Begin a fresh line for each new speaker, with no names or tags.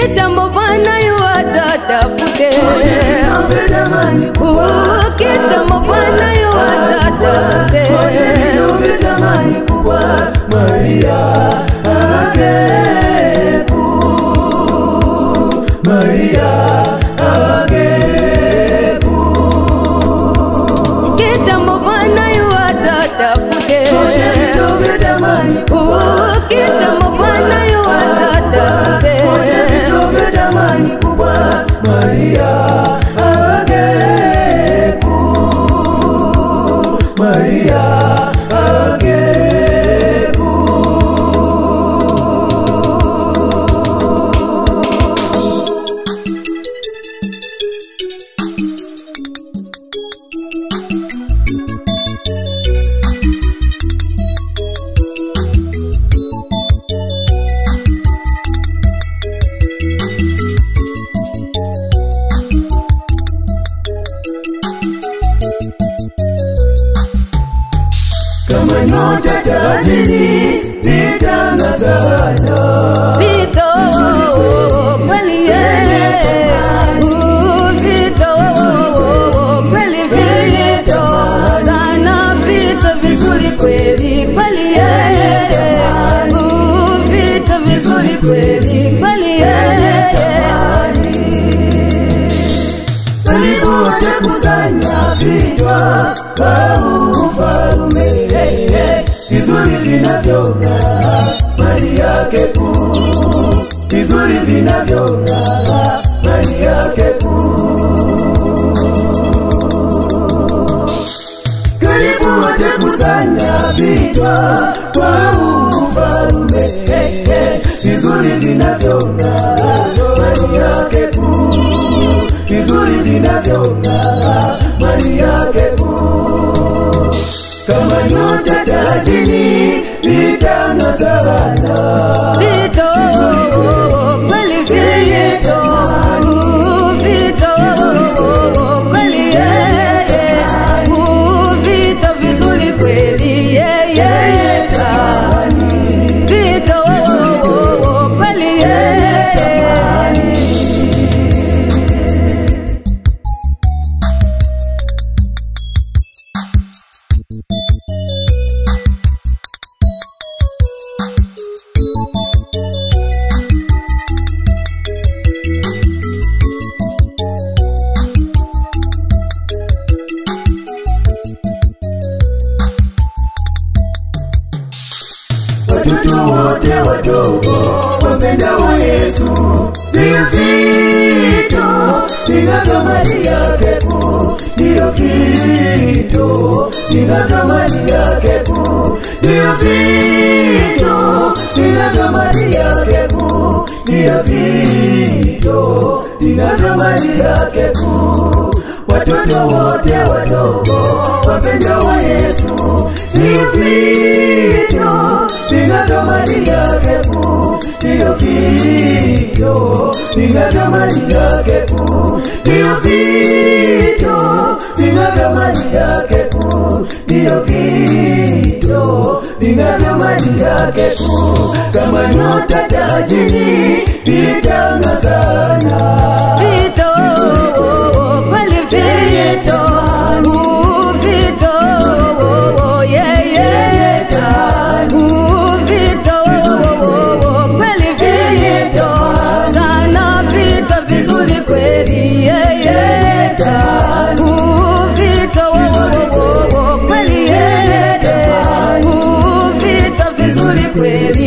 kitambo Bwana yuwaja tafute,
Niombe jamani kubwa
Uh, kitambo Bwana yuwaja tafute,
Niombe jamani kubwa Maria ageku Maria ageku
kitambo Bwana yuwaja tafute,
Niombe jamani kubwa
Uh, kitambo Bwana yuwaja tafute.
Niombe jamani kubwa Maria ageku Maria ageku kama nyota tajiri litangazana
Vito kweli yeye, Uh, Vito kweli Vito sana Vito vizuri kweli kweli yeye, Uh, Vito vizuri kweli kweli yeye.
walipotekusanya vichwa kwa ufalume vizuri vinavyong'aa mali yake kuu vizuri vinavyong'aa mali yake kuu karibu watakusanya vichwa kwa ufalume vizuri vinavyong'aa mali yake kuu vizuri vinavyong'aa mali yake kuu kama nyota tajiri litang'azana
Vito kweli Vito, Uh, Vito kweli yeye, Uh, Vito vizuri kweli yeye, Vito kweli yeye.
watoto wote wadogo wapendao Yesu ndiyo vito vinavyo mali yake kuu, ndiyo vito vinavyo mali yake kuu, ndiyo vito vinavyo mali yake kuu, ndiyo vito vinavyo mali yake kuu. Watoto wote wadogo wapendao Yesu ndiyo vito vinavyo mali yake kuu, ndiyo vito vinavyo mali yake kuu, ndiyo vito vinavyo mali yake kuu, ndiyo vito vinavyo mali yake kuu, kama nyota tajiri vitangazana
Vito kweli Vito, Uh, Vito yeye, Uh, Vito kweli Vito sana Vito vizuri kweli yeye, Uh, Vito kweli yeye, Uh, Vito vizuri kweli